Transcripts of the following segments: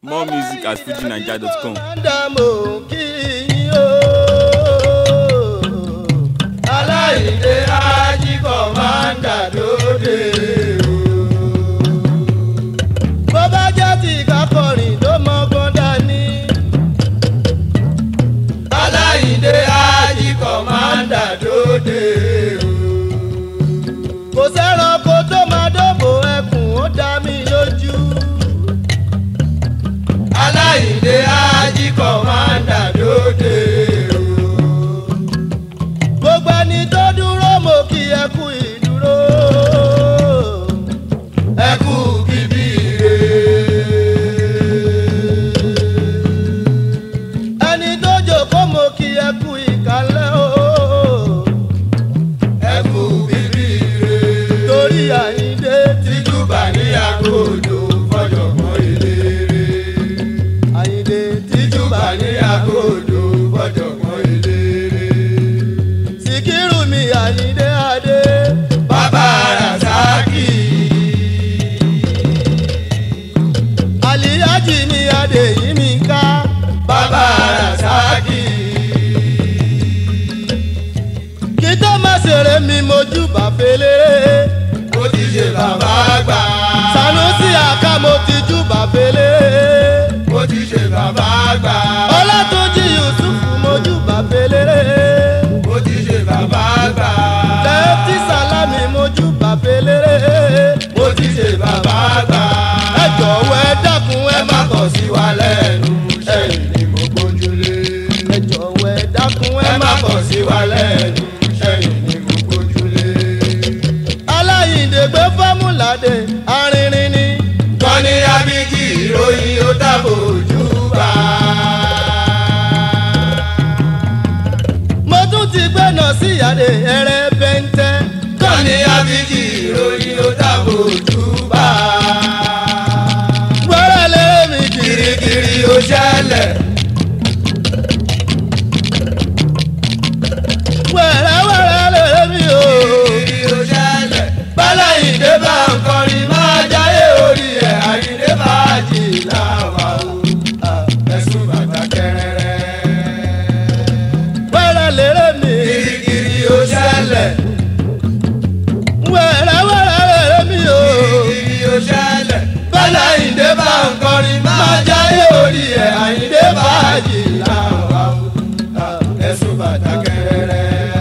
More music at fujinaija.com. Ádámù kí yín o. Aláìdé ajíkọ̀ máa ń dà lóde o. Bó bá jẹ́ ti kakọrin tó mọ́gbọ́n dání. Aláìdé ajíkọ̀ máa ń dà lóde o. Kò sẹ́ranko tó máa dóbò ẹkùn ó dá mi lójú aláìdé ají kọ̀mándà lóde o. gbogbo ẹni tó dúró mo kí ẹ kú ìdúró. ẹ kú bíbí re. ẹni tó jókòó mo kí ẹ kú ìkàlẹ̀ o. ẹ kú bíbí re. torí àyíndé tìjúbà ní àgọ́dọ̀ fọjọ́gbọ́n eléré àyìndé tìjúbà ní àgọ́dọ̀ fọjọ́gbọ́n eléré. síkírù mi àyìndé adé bàbá rasaki. àlìyájì mi adé yìí mi ká bàbá rasaki. kí tó má ṣeré mi mojú bàfẹ́lẹ́. mo ti ṣe bàbá àgbà. sanusi àká mo ti jú bàfẹ́lẹ́ mo ti ṣe bàbá àgbà. ọlátúnjì yusuf mojú bàbélére. mo ti ṣe bàbá àgbà. lẹ́tí sálámì mojú bàbélére. mo ti ṣe bàbá àgbà. ẹ jọ̀wọ́ ẹ dákun ẹ má kọ̀ sí wa lẹ́nu. ẹ̀yìn ni mo gbójúlé. ẹ jọ̀wọ́ ẹ dákun ẹ má kọ̀ sí wa lẹ́nu. ẹ̀yìn ni mo gbójúlé. aláyìndé gbé fọ́múlàdé arìnrìn ni. kọ́ni abigi ìròyìn ó dábò ojú bá. mo tún ti gbẹ́nà sí ìyáde ẹrẹ bẹ́ńtẹ́. kọ́ni abigi ìròyìn ó dábò ojú bá. wẹ́rẹ́ lé mi kirikiri ó ṣẹlẹ̀. wẹ́rẹ́ wẹ́rẹ́ lé mi o. kirikiri ó ṣẹlẹ̀. bálá ìdè bá ń kọrin máa jáyé orí ẹ̀ àyíndé máa jì láwa o. ẹ̀sùn bàtà kẹrẹrẹ. wẹ́rẹ́ lérè mi. kirikiri ó ṣẹlẹ̀. wẹ́rẹ́ wẹ́rẹ́ lérè mi o. kirikiri ó ṣẹlẹ̀. bálá ìdè bá ń kọrin máa jáyé orí ẹ̀ àyíndé máa jì láwa o. ẹ̀sùn bàtà kẹrẹrẹ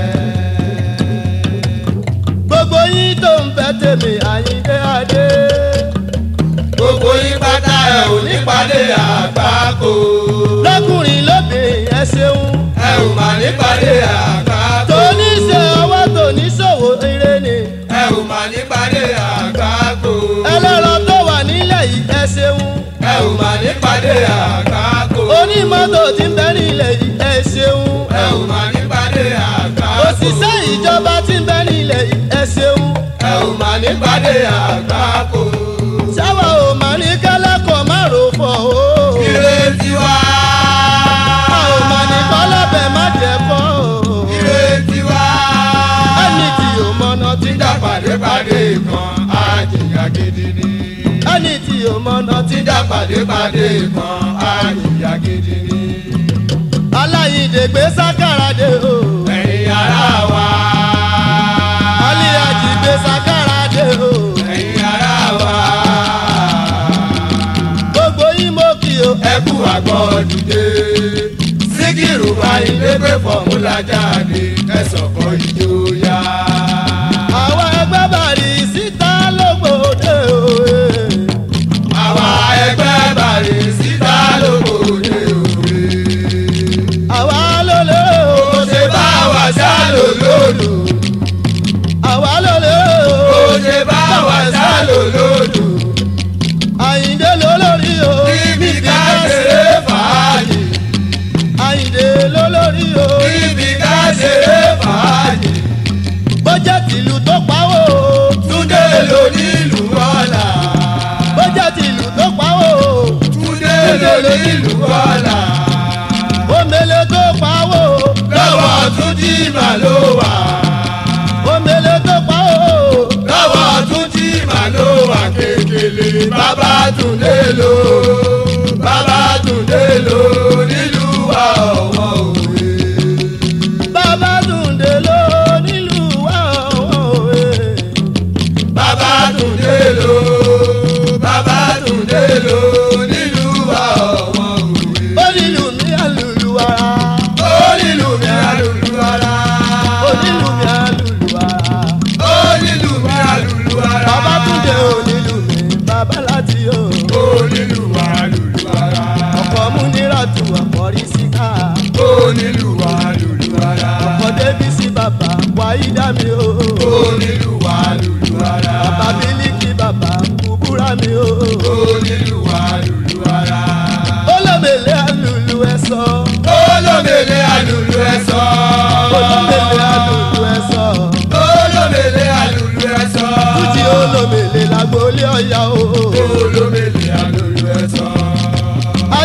gbogbo yín tó ń fẹ́ tèmi àyíndé adé. gbogbo yín pátá ẹ ò ní pàdé àgbákò. lọ́kùnrin lóbìnrin ẹ ṣeun. ẹ ò mà ní pàdé àgbákò. tóní ṣe ọwọ́ tóní ṣòwò ire ni. ẹ ò mà ní pàdé àgbákò. ẹlẹ́rọ tó wà nílẹ̀ yìí ẹ ṣeun. ẹ ò mà ní pàdé àgbákò. onímọ́tò tí ń bẹ nílẹ̀ yìí ẹ ṣeun. ẹ ò mà ní pàdé àgbákò. òṣìṣẹ́ ìjọba tí ń bẹ nílẹ̀ yìí ẹ ṣeun. ẹ ò mà ní pàdé àgbákò. sáwà ò mà ní kẹ́lẹ́kọ̀ọ́ má rò fọ̀ o. ìrètí wa. a ò mà ní kọ́lọ́bẹ̀ má jẹ́ kọ́ o. ìrètí wa. ẹni tí ò mọ̀nà tí ń dá pàdépàdé kan á jìyà gidi ni. ẹni tí ò mọ̀nà tí ń dá pàdépàdé kan á jìyà gidi ni. aláyíǹde gbé sákàràdé o. ẹ̀yin ará wa. aliyaji gbé sákàràdé o. ẹ̀yin ará wa. gbogbo yín mo kí o. ẹ kú àgbọ̀ dìde. síkírù ayíǹde gbé fọ̀múlà jáde kẹsàn-án ìjòyà. àwa ẹgbẹ́ bàrí síta lógbòde o. àwa ẹgbẹ́ bàrí síta lógbòde o àwa ló lé o. kò ṣe bá wa sá lòlódò. àwa ló lé o. kò ṣe bá wa sá lòlódò. àyìndé ló lórí o. níbi ká ṣeré fàájì. àyìndé ló lórí o. níbi ká ṣeré fàájì. bó jẹ́ tìlù tó pawó. túndé ló nílùú ọ̀la. bó jẹ́ tìlù tó pawó. túndé ló nílùú ọ̀la omele tó pawó. lọ́wọ́ tún jí mà ló wà. omele tó pawó. lọ́wọ́ tún jí mà ló wà kékeré. bàbá tún lé lò. bàbá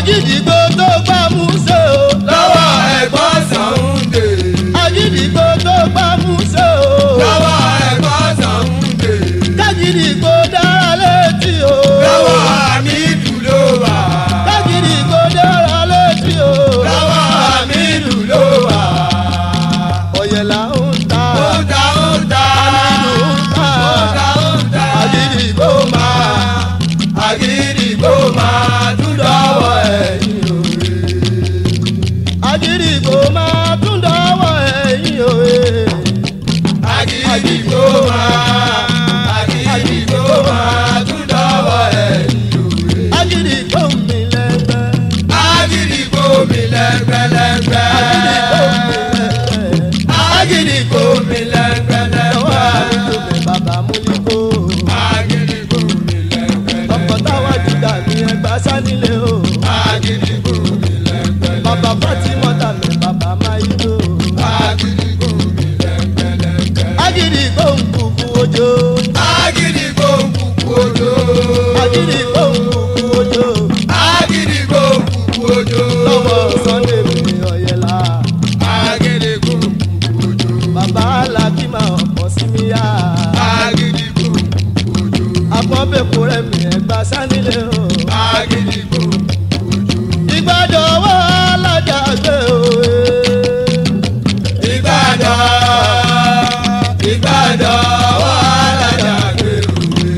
agídìgbò tó gbá múṣẹ́ o. lọ́wọ́ ẹ̀gbọ́n sànńdé. agídìgbò tó gbá múṣẹ́ o. lọ́wọ́ ẹ̀gbọ́n sànńdé. kágídìgbò dára létí o. lọ́wọ́ àmìdù ló wà. kágídìgbò dára létí o. lọ́wọ́ àmìdù ló wà. ọ̀yẹ̀là ń ta. ó ta ó ta. Àmìdù ń ta. ó ta ó ta. agídìgbò máa. àgídìgbò máa tún dọ́wọ́ ẹ̀yìn òwe. agídìgbò máa tún dọ́wọ́ ẹ̀yìn òye. àgídìgbò máa. àgídìgbò máa tún dọ́wọ́ ẹ̀yìn òwe. agídìgbò mi lẹ́gbẹ́. àgídìgbò mi lẹ́gbẹ̀lẹ́gbẹ̀. agídìgbò mi lẹ́gbẹ́. àgídìgbò mi lọ́wọ́ lẹ́gbẹ̀lẹ́gbẹ̀. àdúgbò mi bàbá múlíkó. àgídìgbò mi lẹ́gbẹ̀lẹ́gbẹ̀. ọkọ̀ táwa jùlọ ní ẹgbà sánilé o. àgídìgbò mi lẹ́gbẹ̀lẹ́gbẹ̀. bàbá fatimota mi bàbá máyídó. àgídìgbò mi lẹ́gbẹ̀lẹ́gbẹ̀. agídìgbò ń kúkú ojó. àgídìgbò kúkú ojo. agídìgbò ń kúkú ojó. àgídìgbò kúkú ojo. lọ́wọ́ sunday mi ọ̀yẹ̀lá. àgídìgbò kúkú ojo. bàbá alákìmá ọ̀pọ̀ sí mi yá. àgídìgbò kúkú ojo. àpọ̀nbẹ̀kọ rẹ̀ mi ẹgbà sánilé o. àgídìgbò kúkú ojo. ìgbàjọ wà lájà gbé òwe. Ìbàdàn Ìbàdàn wà lájàgbé òwe.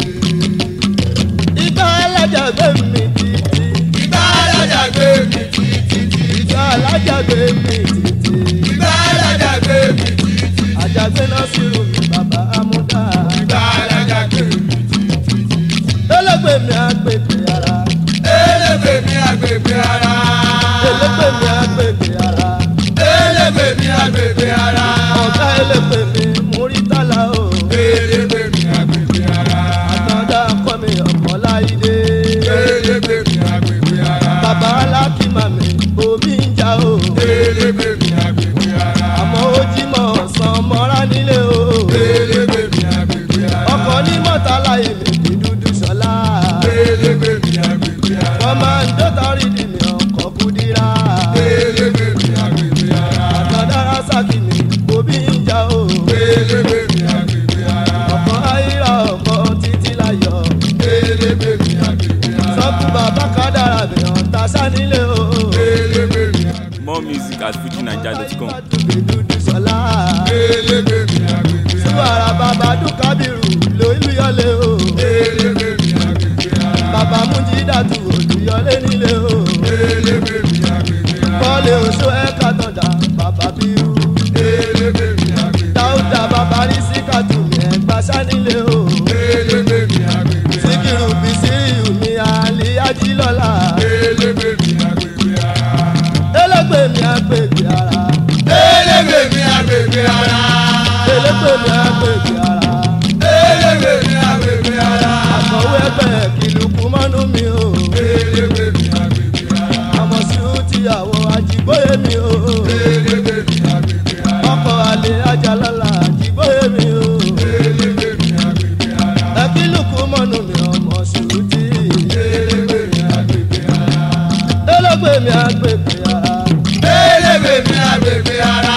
ìgbà lájà gbé mi títí. Ìbà lájàgbé mi títí. ìgbà lájà gbé mi títí. Ìbà lájàgbé mi títí. àjàgbé náà sì rù mí bàbá amúdá. Ìbà lájàgbé mi títí. ẹlẹgbẹ́ mi àgbègbè ara. Elégbè mi àgbègbè ara. ẹlẹgbẹ́ mi àgbègbè ara. Elégbè mi àgbègbè ara. ọ̀gá ẹlẹgbẹ́ mi múrítàlá o. Elégbè mi àgbègbè ara. àtọ̀dá kọ́ mi ọ̀pọ̀ láìdé. Elégbè mi àgbègbè ara. bàbá alákìmá mi omi ń jà o. Elégbè mi àgbègbè ara. àmọ́ ó jí mọ̀ ọ̀sán mọ́ra nílé o. Elégbè mi àgbègbè ara. ọkọ̀ ní mọ́tàlá èmi kì í dúdú sọ́lá. Elégbè mi àgbègbè ara. wọ́n máa ń dọ́tọ́rì dì mí ọkọ̀ kúdírà. Elégbè mi àgbègbè ara. àtọ̀dára sákì mi omi ń jà o. Elégbè mi àgbègbè ara. ọkọ̀ ayíra ọkọ̀ títí láyọ̀. Elégbè mi àgbègbè ara. sọ́kù bàbá kádàrà mi ọ̀tá sánilé o. Elégbè mi àgbègbè More music at fujinaija.com. Àtúbí dúdú sọ́lá. Elégbè mi àgbègbè ara. Súwàrà bàbá dúkàbírù lóyún yọlé o. Elégbè mi àgbègbè ara. Bàbá Mújídàtú olùyọlé nílé o. Elégbè mi àgbègbè ara. Kọ́lé oṣù ẹ̀ka tọ̀dà bàbá bírú. Elégbè mi àgbègbè ara. Dáúdà bàbá rí síkàtù mi ẹ̀gbá sánilé o. Elégbè mi àgbègbè ara. Síkìrù Bísírìù mi àlè Ajílọ́lá. Elégbè mi àgbègbè ara. Elégbè mi àgbègbè ara. Elégbè mi àgbègbè ara. Elégbè mi àgbègbè ara. Elégbè mi àgbègbè ara. Àkọ̀wé ẹgbẹ́ kìlùkù mọ́nú mi o. Elégbè mi àgbègbè ara. Àmọ̀ sí ó tíyàwó àjíbóyè mi o. Elégbè mi àgbègbè ara. ọkọ̀ àlè ajalala àjíbóyè mi o. Elégbè mi àgbègbè ara. ẹkílùkù mọ́nù mi ọmọ ṣùtì. Elégbè mi àgbègbè ara. ẹlẹ́gbẹ́ mi àgbègbè ara. Elégbè mi àgbègbè ara.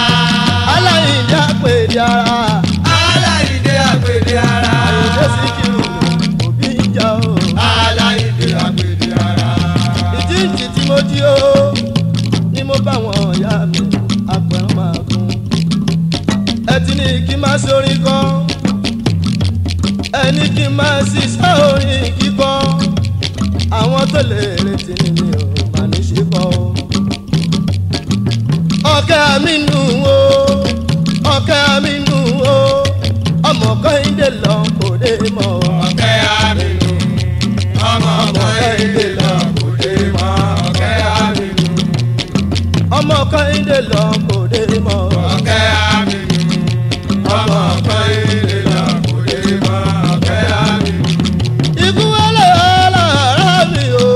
aláìní àpèdè ara. Aláìdé àgbèdè ara. àyèdè síkìrù mi òbí ń jà o. Aláìdé àgbèdè ara. ìjíǹjì tí mo jí o ni mo bá wọn ọ̀yá mi àpẹ̀rán máa gún. ẹ ti ní kí n má sórin kọ́ ẹni kí n má ṣiṣẹ́ orin kíkọ́ àwọn tó lè retí ni mi ò má ní ṣe kọ́ o. ọ̀kẹ́ mi nù o ọ̀kẹ́ mi nù o ọmọ kọ́hìndé lọ kò dé mọ́ o. Ọ̀kẹ́ àmínú. Ọmọ ọmọ ẹ̀dẹ̀ lọ kò dé mọ́. Ọ̀kẹ́ àmínú. ọmọ kọ́hìndé lọ kò dé mọ́ o. Ọ̀kẹ́ àmínú. Ọmọ ọmọ ẹ̀dẹ̀ lọ kò dé mọ́. Ọ̀kẹ́ àmínú. ikú wọlé alára mi o.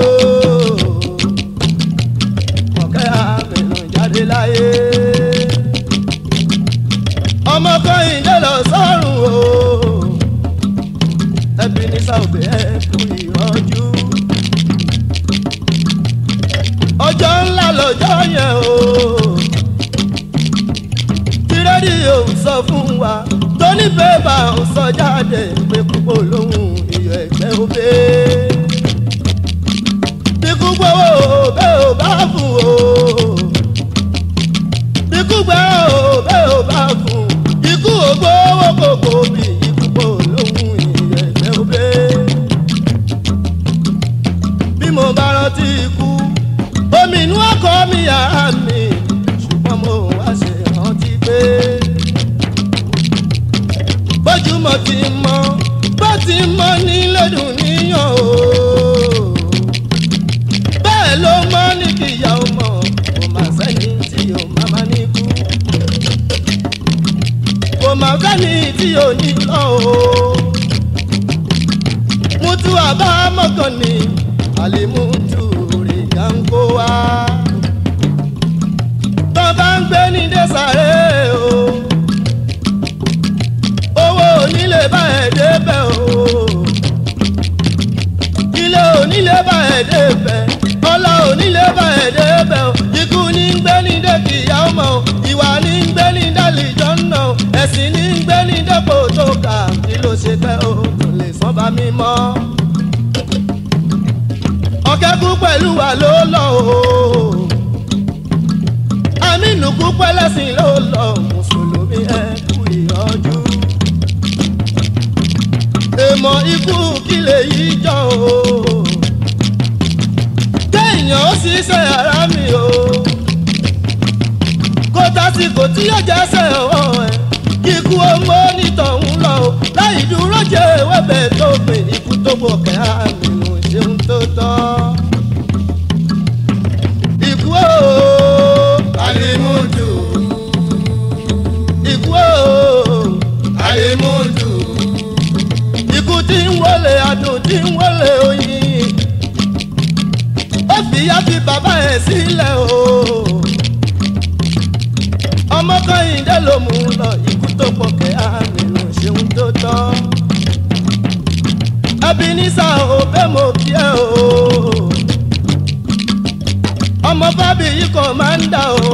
ọ̀kẹ́ àmìnú jáde láyé. ọmọ kọ́hìndé lọ sọ́run o. ọjọ́ yẹn o tí rédíò sọ fún wa tó ní bébà ń sọ jáde pé púpọ̀ lóhùn iyọ̀ ẹ̀gbẹ́ òbí bíkú gbowó bẹ́ẹ̀ ò bá fún o bíkú gbowó bẹ́ẹ̀ ò bá fún ikú ògbówó kòkó bí ikú pọ̀ lóhùn iyọ̀ ẹ̀gbẹ́ òbí bí mo bá rántí ikú omi inú ọkọ mi yàrá mi ṣùgbọ́n mo wá ṣe rántí pé bójúmọ́ ti mọ́ bó ti mọ́ ní lọ́dún níyàn o bẹ́ẹ̀ ló mọ́ ní kíyà ó mọ̀ kò má sẹ́ni tí yóò má má ní kú kò má sẹ́ni tí yóò ní lọ o mutu àbámọ́kàn ni àlèmútu rè gánkó wá tó bá ń gbé ní désàré o owó onílé bá ẹ̀ débẹ̀ o ilé onílé bá ẹ̀ débẹ̀ ọlá onílé bá ẹ̀ débẹ̀ o ikú ní ń gbé ní dẹ́kìyà ọmọ o ìwà ní ń gbé ní dálìjọ́ náà o ẹ̀sìn ní ń gbé ní dẹ́pọ̀ tó kà kí ló ṣe pẹ́ o kò lè sọ́n bá mi mọ́ ọ̀kẹ́kù pẹ̀lú wa ló lọ o amínú kú pẹ́lẹ́sìn ló lọ mùsùlùmí ẹ kú ìyọjú èèmọ̀ ikú kí lè yí jọ o kéèyàn ó sì ṣe ara mi o kó tásìkò tí yóò jẹ́sẹ̀ ọwọ́ ẹ̀ kíkú ọmọ onítọ̀hún lọ o láì dúró jẹ́ ewébẹ̀ tó gbìn ikú tó bọ̀ kẹ́ àmì ò ṣeun tó tọ́ ikú o alimutu ikú o alimutu ikú tí ń wọlé adùn tí ń wọlé oyin ó fi yá fi bàbá ẹ̀ sílẹ̀ o ọmọ kọ́hìndé ló mú un lọ ikú tó pọ̀ kẹ́ àmì ò ṣeun tó tọ́ Ebenezer ò bẹ́ẹ̀ mo kí ẹ o ọmọ bábí yìí kò máa ń dà o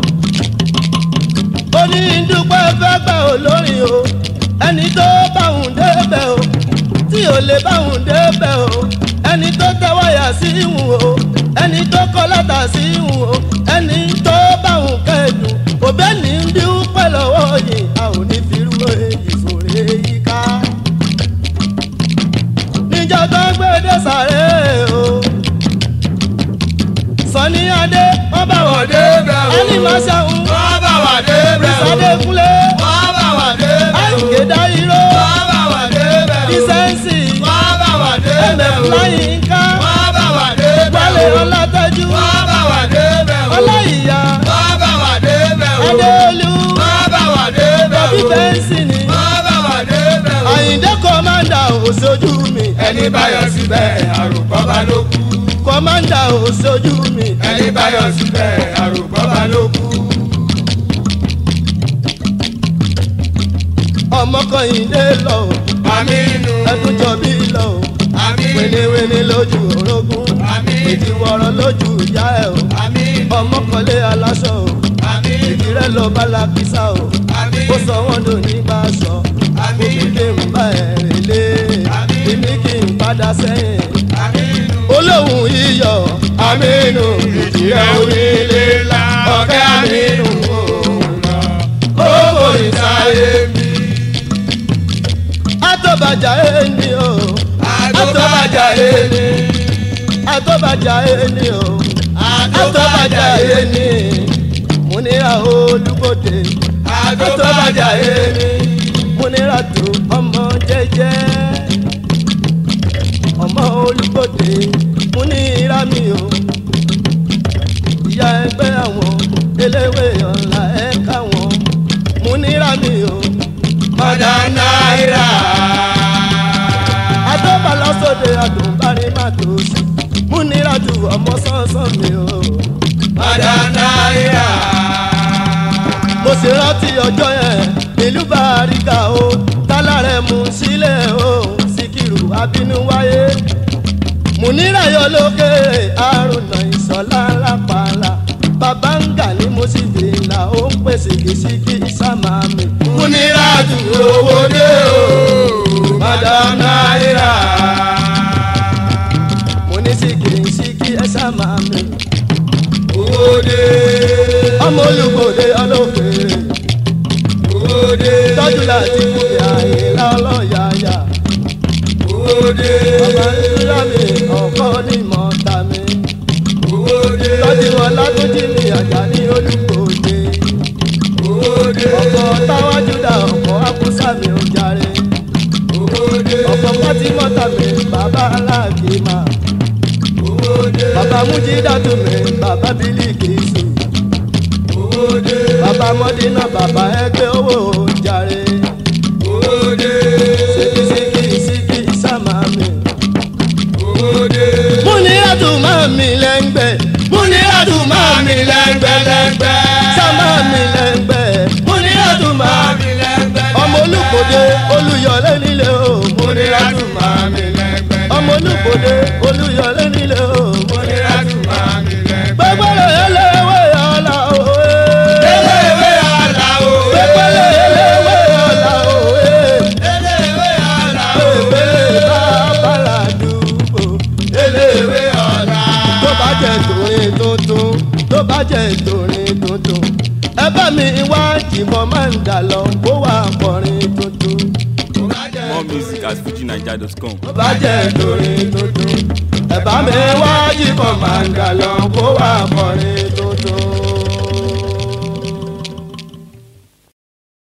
ó ní dúpẹ́ fẹ́ gbà ó lórí o ẹni tó báwùn débẹ̀ o tí ò lè báwùn débẹ̀ o ẹni tó tẹ́wọ́yà sí ìhùn o ẹni tó kọ́ látà sí ìhùn o ẹni tó báwùn kẹ́dùn òbẹ́ ní dúpẹ́ lọ́wọ́ yìí a ò ní fi rú èyí sòrè yìí ká níjọ́ tó ń gbé dé sàré o sọ́ni adé wọ́n bá wọ̀ dé débẹ̀ o. ẹni máa ṣàwọn wọ́n bá wà débẹ̀ o. ìsọdé kúnlé wọ́n bá wà débẹ̀ o. àìké dáíró wọ́n bá wà débẹ̀ o. ìsẹ́ǹsì wọ́n bá wà débẹ̀ ẹ̀mẹ̀ o. fúláyìn ká wọ́n bá wà débẹ̀ wálé o. ọlátẹ́jú wọ́n bá wà débẹ̀ o. ọláìyá wọ́n bá wà débẹ̀ o. adéolú wọ́n bá wà débẹ̀ bọ́bí o. bẹ́ńsì ni wọ́n bá wà débẹ̀ o. àyíndé kọ́mándà òṣojú mi ẹni báyọ̀ síbẹ̀ àròkọ́ bá ló kú. kọ́mándà òṣojú mi ẹni báyọ̀ síbẹ̀ àròkọ́ bá ló kú. ọmọ kọ́yìndé lọ àmínú. ẹkúnjọ bí lọ àmínú. wénéwéné lójú orogún àmín. ìdíwọ̀rọ̀ lójú ìyá ẹ̀ o àmínú. ọmọ kọ́lé aláṣọ o àmínú. ìdírẹ́ lọ bá lakísà o àmín. ó sọ wọ́n dò ní bá aṣọ Àmín. òbí kí n bá ẹ̀rìn lé Àmín. èmi kí n padà sẹ́yìn àmínú. olóhùn iyọ̀ àmínú. ìjìyà onílé la ọ̀kẹ́ àmínú. ó kò ní sáyé mi. àtọ́bàjà ẹni o àtọ́bàjà ẹni. àtọ́bàjà ẹni o àtọ́bàjà ẹni múnira olúbodè àtọ́bàjà ẹni. múnira tó ọmọ jẹ́jẹ́ ọmọ olúbodè múnira mi o ìyá ẹgbẹ́ àwọn eléwé ọ̀la ẹ̀ka wọn múnira mi o ọ̀dà náírà. adóbalọ́sọ̀dẹ̀ àdùnbárí má tó sí múnira ju ọmọ sánsán mi o. ọ̀dà náírà. mo sì rántí ọjọ́ yẹn ìlú bàríkà o tálárẹ̀ mú sílẹ̀ o síkírù abínú wáyé múnira yọ lókè àrùnà ìsọ̀lá lápàlà sámà mi owó dé ọmọ olùkọ́dé ọlọ́fẹ́ owó dé tọ́jú láti fún mi àyìnlá ọlọ́yàyà owó dé ọmọ ìṣúra mi ọkọ ní mọ́ta mi owó dé tọ́jú wọn látúnjì mi àjà ní olùkọ́dé owó dé ọkọ táwájú dá ọkọ akúsà mi ò jàre owó dé ọkọ pátímọ́tà mi bàbá aláàkímà owó dé bàbá mújídàtú mi bàbá bílíkìsì owó dé bàbá mọ́dínà bàbá ẹgbẹ́ owó jàre owó dé síkì síkì sámà mi. owó dé múnirádù máa mi lẹ́ngbẹ́ múnirádù máa mi lẹ́ngbẹ́ lẹ́ngbẹ́ sámà mi lẹ́ngbẹ́ múnirádù máa mi ọmọ olùkọ́dé olùyọlé nílé o múnirádù máa mi ọmọ olùkọ́dé olùyọlé nílé o múnirádù gbẹgbẹrẹ eléwé ọlá òwe eléwé aláwo gbẹgbẹrẹ eléwé ọlá òwe eléwé aláwo gbẹgbẹrẹ bàbá làdúgbò eléwé ọ̀la tó bá jẹ torin tuntun tó bá jẹ torin tuntun ẹ bá mi wá jìbọn máa ń dà lọ kó wá kọrin tuntun More music at fujinaija.com. tó bá jẹ torin tuntun ẹ bá mi wá jìbọn máa ń dà lọ kó wá kọrin tuntun.